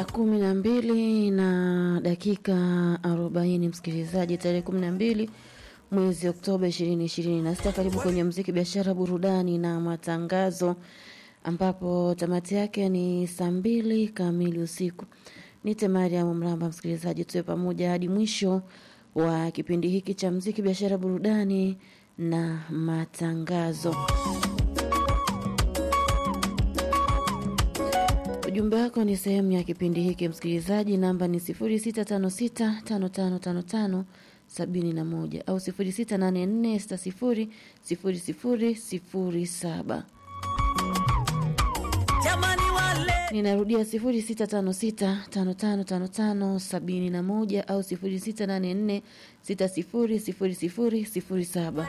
Saa kumi na mbili na dakika arobaini msikilizaji, tarehe kumi na mbili mwezi Oktoba ishirini ishirini na sita. Karibu kwenye mziki, biashara, burudani na matangazo, ambapo tamati yake ni saa mbili kamili usiku. Nite Mariam Mramba, msikilizaji, tuwe pamoja hadi mwisho wa kipindi hiki cha mziki, biashara, burudani na matangazo. Ujumbe wako ni sehemu ya kipindi hiki msikilizaji, namba ni 0656555571 au 0684600007. Ninarudia 0656555571 au 0684600007.